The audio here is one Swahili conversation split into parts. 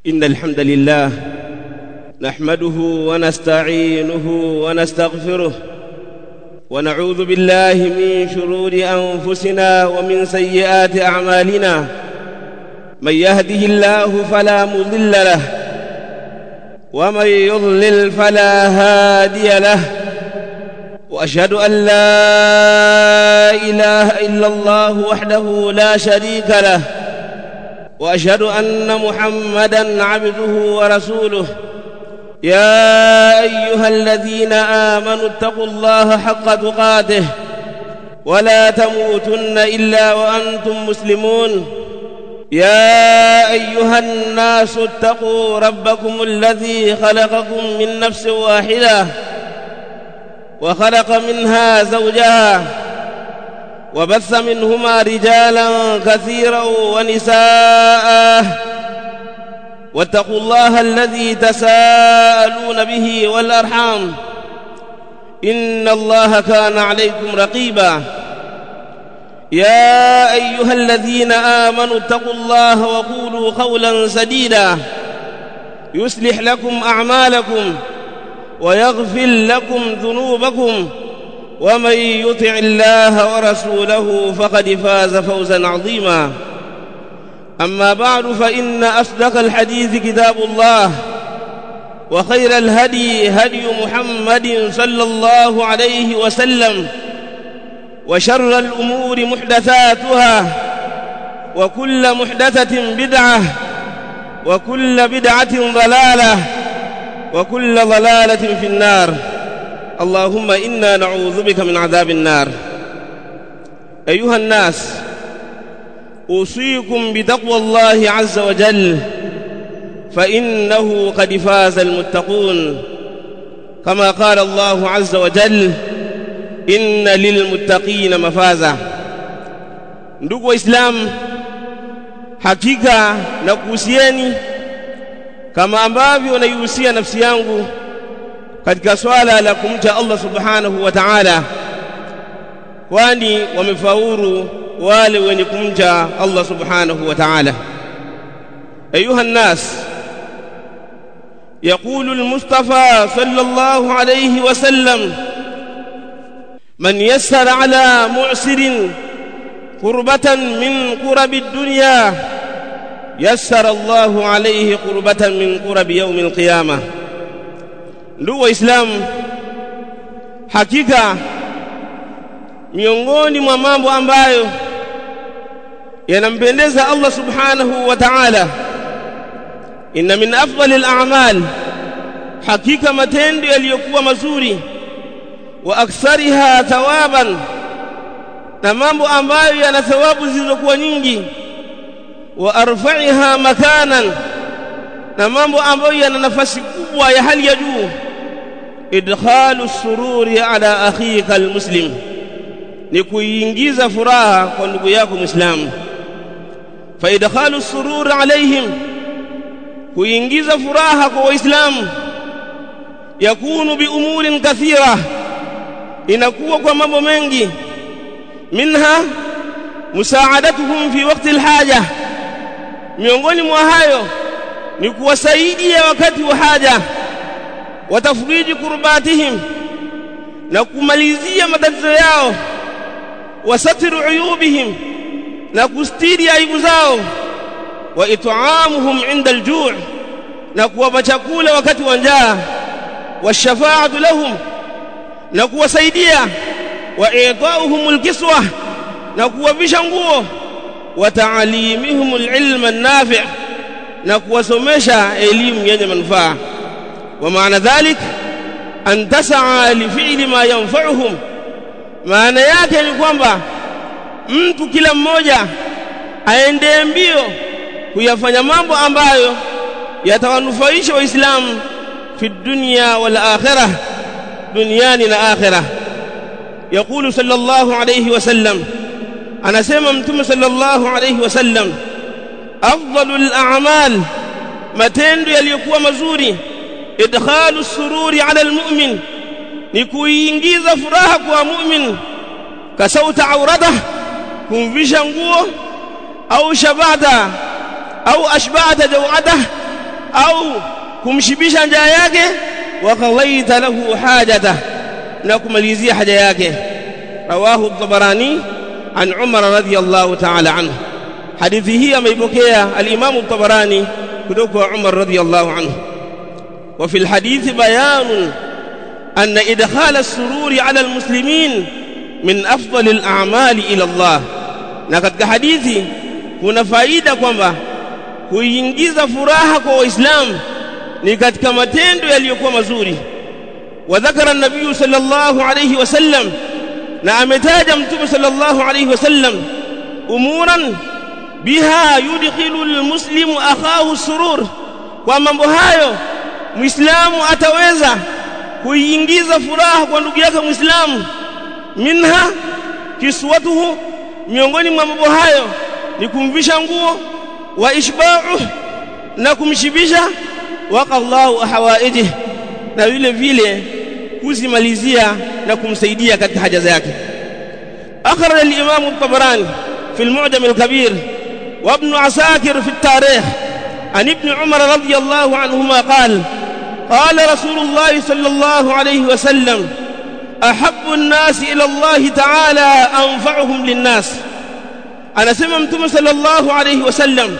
إن الحمد لله نحمده ونستعينه ونستغفره ونعوذ بالله من شرور أنفسنا ومن سيئات أعمالنا من يهده الله فلا مضل له ومن يضلل فلا هادي له واشهد ان لا اله الا الله وحده لا شريك له واشهد ان محمدا عبده ورسوله يا ايها الذين امنوا اتقوا الله حق تقاته ولا تموتن الا وانتم مسلمون يا ايها الناس اتقوا ربكم الذي خلقكم من نفس واحده وخلق منها زوجها وبث منهما رجالا كثيرا ونساء واتقوا الله الذي تساءلون به والارحام ان الله كان عليكم رقيبا يا ايها الذين امنوا اتقوا الله وقولوا قولا سديدا يصلح لكم اعمالكم ويغفر لكم ذنوبكم ومن يطع الله ورسوله فقد فاز فوزا عظيما اما بعد فان اصدق الحديث كتاب الله وخير الهدي هدي محمد صلى الله عليه وسلم وشر الامور محدثاتها وكل محدثه بدعه وكل بدعه ضلاله وكل ضلاله في النار اللهم انا نعوذ بك من عذاب النار ايها الناس اوصيكم بتقوى الله عز وجل فانه قد فاز المتقون كما قال الله عز وجل إن للمتقين mafaza ndugu waislamu hakika na kuhusieni kama ambavyo naihusia nafsi yangu katika swala la kumcha Allah subhanahu wa ta'ala kwani wamefaulu wale wenye kumcha Allah subhanahu wa ta'ala ayuha الناس يقول المصطفى صلى الله عليه وسلم من يسر على معسر قربة من قرب الدنيا يسر الله عليه قربة من قرب يوم القيامة ndugu waislamu hakika miongoni mwa mambo ambayo yanampendeza Allah subhanahu wa ta'ala inna min afdalil a'mal hakika matendo yaliyokuwa mazuri wa akthariha thawaban na mambo ambayo yana thawabu zilizokuwa nyingi wa arfa'iha makanan na mambo ambayo yana nafasi kubwa ya hali ya juu idkhalu sururi ala akhika almuslim ni kuingiza furaha kwa ndugu yako muislamu fa idkhalu sururi alaihim kuingiza furaha kwa waislamu yakunu bi umurin kathira inakuwa kwa mambo mengi minha musaadatuhum fi waqti alhaja miongoni mwa hayo ni kuwasaidia wakati wa haja watafriji kurbatihim na kumalizia matatizo yao wasatiru uyubihim na kustiri aibu zao wa it'amuhum inda aljuu' na kuwapa chakula wakati wa njaa washafaa'atu lahum na kuwasaidia wa i'ta'uhum alkiswa na kuwavisha nguo wa ta'alimihum alilma an-nafi' na kuwasomesha elimu yenye manufaa wa maana dhalik an tas'a li fi'li ma yanfa'uhum maana yake ni kwamba mtu kila mmoja aende mbio kuyafanya mambo ambayo yatawanufaisha waislamu fi dunya wal akhirah duniani na akhirah يقول صلى الله عليه وسلم anasema mtume sallallahu alayhi wasallam afdalul a'mal matendo yaliyokuwa mazuri idkhalu sururi ala almu'min ni kuingiza furaha kwa mu'min kasauta aurata kumvisha nguo au shabata au ashbata jawada au kumshibisha njaa yake wa qadaita lahu hajata na kumalizia haja yake rawahu at-tabarani an umar radhiyallahu ta'ala anhu hadithi hii ameipokea al-imam at-tabarani kutoka kwa umar radhiyallahu anhu wa fi al-hadith bayan أن إدخال السرور على المسلمين من أفضل الأعمال إلى الله na katika hadithi kuna faida kwamba kuingiza furaha kwa waislamu ni katika matendo yaliyokuwa mazuri wa dhakara an-nabiy sallallahu alayhi wasallam na ametaja mtume sallallahu alayhi wasallam umuran biha yudkhilu al-muslimu akhahu surur kwa mambo hayo muislamu ataweza kuingiza furaha kwa ndugu yake muislamu minha kiswatuhu miongoni mwa mambo hayo ni kumvisha nguo wa ishba'u na kumshibisha wa qallahu hawaiji na vile vile kuzimalizia na kumsaidia katika haja zake akhraj al-imam at-tabarani fi al-mu'jam al-kabir wa ibn asakir fi at-tarikh an ibn umar radiyallahu anhuma qala قال رسول الله صلى الله عليه وسلم أحب الناس إلى الله تعالى أنفعهم للناس anasema mtume sallallahu alayhi wasallam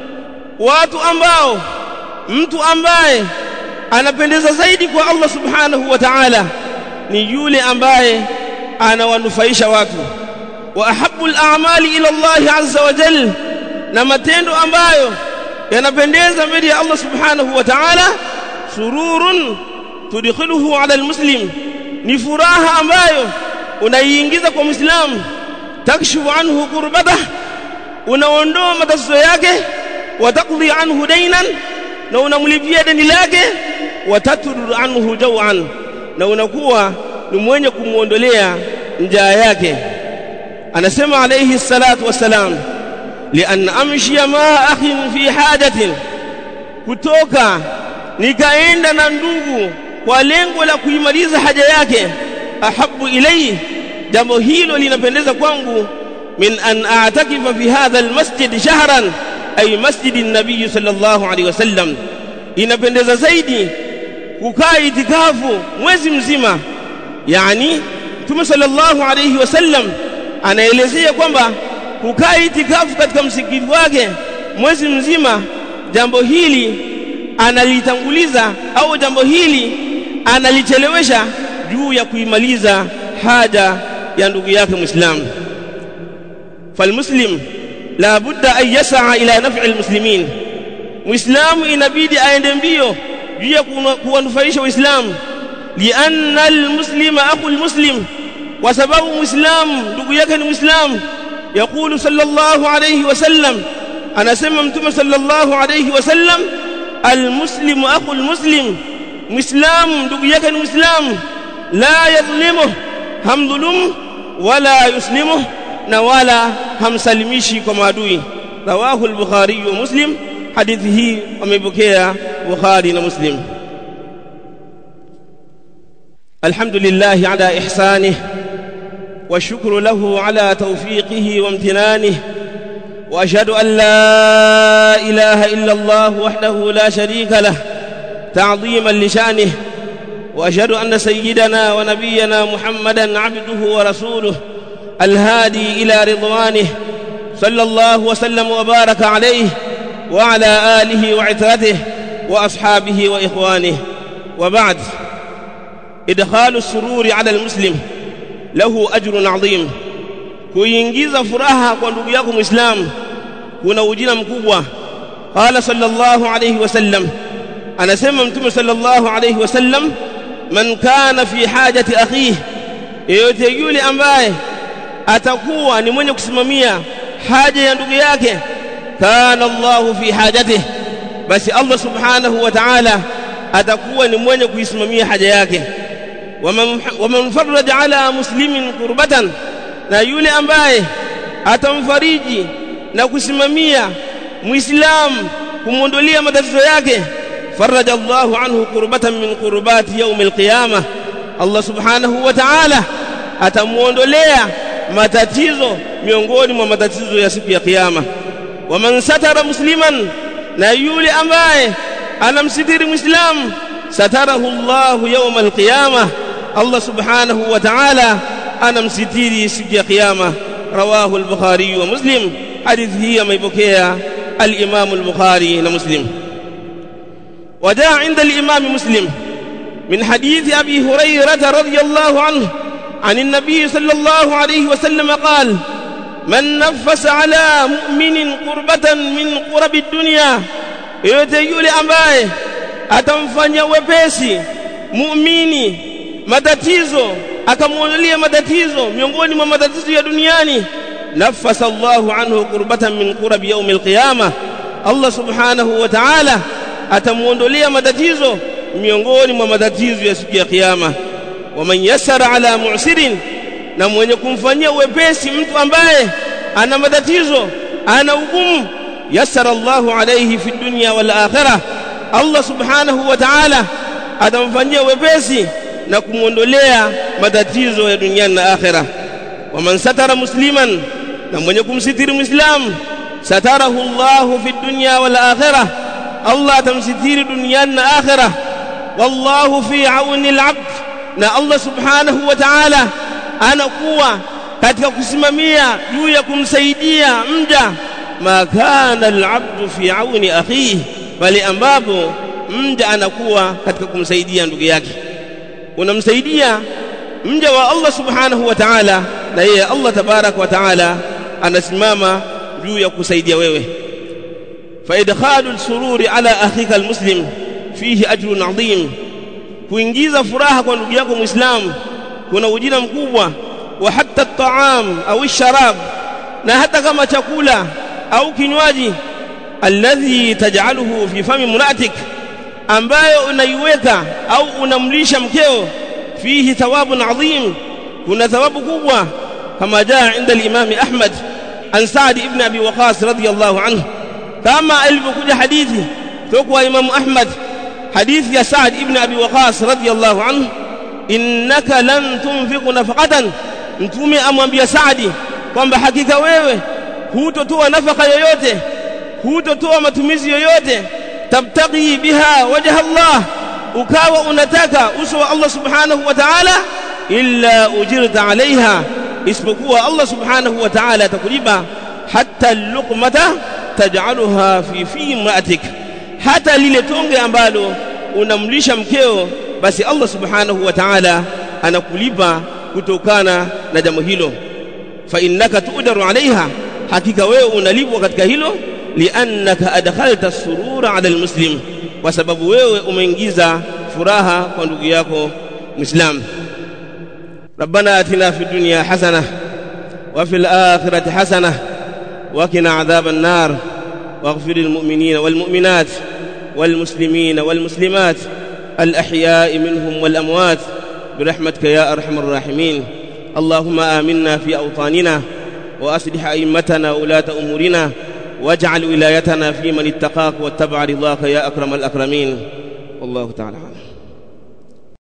watu ambao mtu ambaye anapendeza zaidi kwa Allah subhanahu wa ta'ala ni yule ambaye anawanufaisha watu wa ahabbu al-a'mali ila Allah azza wa jalla na matendo ambayo yanapendeza mbele ya Allah subhanahu wa ta'ala sururun tudkhiluhu ala almuslim ni furaha ambayo unaiingiza kwa muislamu takshifu anhu qurbata unaondoa matatizo yake watakdhi anhu dainan na unamlipia deni lake watatur anhu jawan na unakuwa ni mwenye kumuondolea njaa yake anasema alayhi salatu wassalam lian amshia ma akhin fi hajatin kutoka nikaenda na ndugu kwa lengo la kuimaliza haja yake ahabu ilayhi jambo hilo linapendeza kwangu min an a'takifa fi hadha almasjid shahran ay masjid an-nabiy sallallahu alayhi wasallam inapendeza zaidi kukaa itikafu mwezi mzima yani Mtume sallallahu alayhi wasallam anaelezea kwamba kukaa itikafu katika msikiti wake mwezi mzima jambo hili analitanguliza au jambo hili analichelewesha juu ya kuimaliza haja ya ndugu yake muislamu falmuslim la budda an yas'a ila naf'i almuslimin muislamu inabidi aende mbio juu ya kuwanufaisha waislamu lianna almuslima akhu almuslim kwa sababu muislamu ndugu yake ni muislamu يقول صلى الله عليه وسلم أنا سمع متوم صلى الله عليه وسلم المسلم أخو المسلم مسلم ndugu yake ni muislamu la yadhlimu hamdhulumu wala yuslimu na wala hamsalimishi kwa maadui rawahu al-bukhari wa muslim hadithi hii wamepokea bukhari na muslim alhamdulillah ala ihsanihi والشكر له على توفيقه وامتنانه واشهد ان لا اله الا الله وحده لا شريك له تعظيما لشانه واشهد ان سيدنا ونبينا محمدا عبده ورسوله الهادي الى رضوانه صلى الله وسلم وبارك عليه وعلى اله وعترته واصحابه واخوانه وبعد ادخال السرور على المسلم lahu ajrun adhim kuingiza furaha kwa ndugu yako muislamu kuna ujira mkubwa qala sallallahu alayhi wasallam anasema mtume sallallahu alayhi wasallam man kana fi hajati akhihi yeyote yule ambaye atakuwa ni mwenye kusimamia haja ya ndugu yake kana Allahu fi hajatihi basi Allah subhanahu wa ta'ala atakuwa ni mwenye kuisimamia haja yake waman farraja ala muslimin kurbatan na yule ambaye atamfariji na kusimamia muislamu kumwondolea matatizo yake faraja Allahu anhu kurbatan min kurbati yaum alqiyama Allah subhanahu wa ta'ala atamuondolea matatizo miongoni mwa matatizo ya siku ya kiyama waman satara musliman na yule ambaye anamsitiri muislamu satarahu Allahu yawm alqiyama Allah subhanahu wa ta'ala anamsitiri siku ya kiyama rawahu al-bukhari wa muslim hadithi hii ameipokea al-imam al-bukhari na muslim وجاء عند الإمام مسلم من حديث أبي هريرة رضي الله عنه عن النبي صلى الله عليه وسلم قال من نفس على مؤمن قربة من قرب الدنيا yote yule ambaye atamfanya wepesi muumini matatizo akamwondolia matatizo miongoni mwa matatizo ya duniani nafasa Allahu anhu qurbatan min qurbi yawm alqiyama Allah subhanahu wa ta'ala atamuondolea matatizo miongoni mwa matatizo ya siku ya kiyama waman yassara ala mu'sirin na mwenye kumfanyia wepesi mtu ambaye ana matatizo ana ugumu yassara Allahu alayhi fi dunya wal akhirah Allah subhanahu wa ta'ala atamfanyia wepesi na kumuondolea matatizo ya duniani na akhirah waman satara musliman na mwenye kumsitiri muislamu satarahu Allahu fi dunya wal akhirah Allah atamsitiri duniani na akhirah wallahu fi auni al-abd na Allah subhanahu wa ta'ala anakuwa katika kusimamia juu ya kumsaidia mja ma kana al-abdu fi auni akhihi bali ambapo mja anakuwa katika kumsaidia ndugu yake unamsaidia mja wa Allah subhanahu wa ta'ala na yeye Allah tabarak wa ta'ala anasimama juu ya kusaidia wewe fa idkhalu al-sururi ala akhika al-muslim fihi ajrun adhim kuingiza furaha kwa ndugu yako muislamu kuna ujira mkubwa wa hatta at-ta'am au sharab na hata kama chakula au kinywaji alladhi taj'aluhu fi fami munatik ambayo unaiweka au unamlisha mkeo fihi thawabun adhim kuna thawabu kubwa kama jaa inda al-imam Ahmad an Sa'd ibn Abi Waqqas radiyallahu anhu kama ilivyokuja hadithi kutoka Imam Ahmad hadithi ya Sa'd ibn Abi Waqqas radiyallahu anhu innaka lan tunfiqu nafaqatan mtume amwambia Saadi kwamba hakika wewe hutotoa nafaka yoyote hutotoa matumizi yoyote tabtaghi biha wajha Allah ukawa unataka uso wa Allah subhanahu wa ta'ala illa ujirta alaiha isipokuwa Allah subhanahu wa ta'ala atakulipa hatta luqmata taj'aluha fi fi imra'atik hata lile tonge ambalo unamlisha mkeo basi Allah subhanahu wa ta'ala anakulipa kutokana na jambo hilo fa innaka tu'daru alaiha hakika wewe unalipwa katika hilo liannaka adkhalta surura ala almuslim kwa sababu wewe umeingiza furaha kwa ndugu yako muislam ربنا اتنا في الدنيا حسنه وفي الاخره حسنه وقنا عذاب النار واغفر للمؤمنين والمؤمنات والمسلمين والمسلمات الاحياء منهم والاموات برحمتك يا ارحم الراحمين اللهم امنا في اوطاننا واصلح ائمتنا وولاه امورنا واجعل ولايتنا في من اتقاك واتبع رضاك يا اكرم الاكرمين والله تعالى اعلم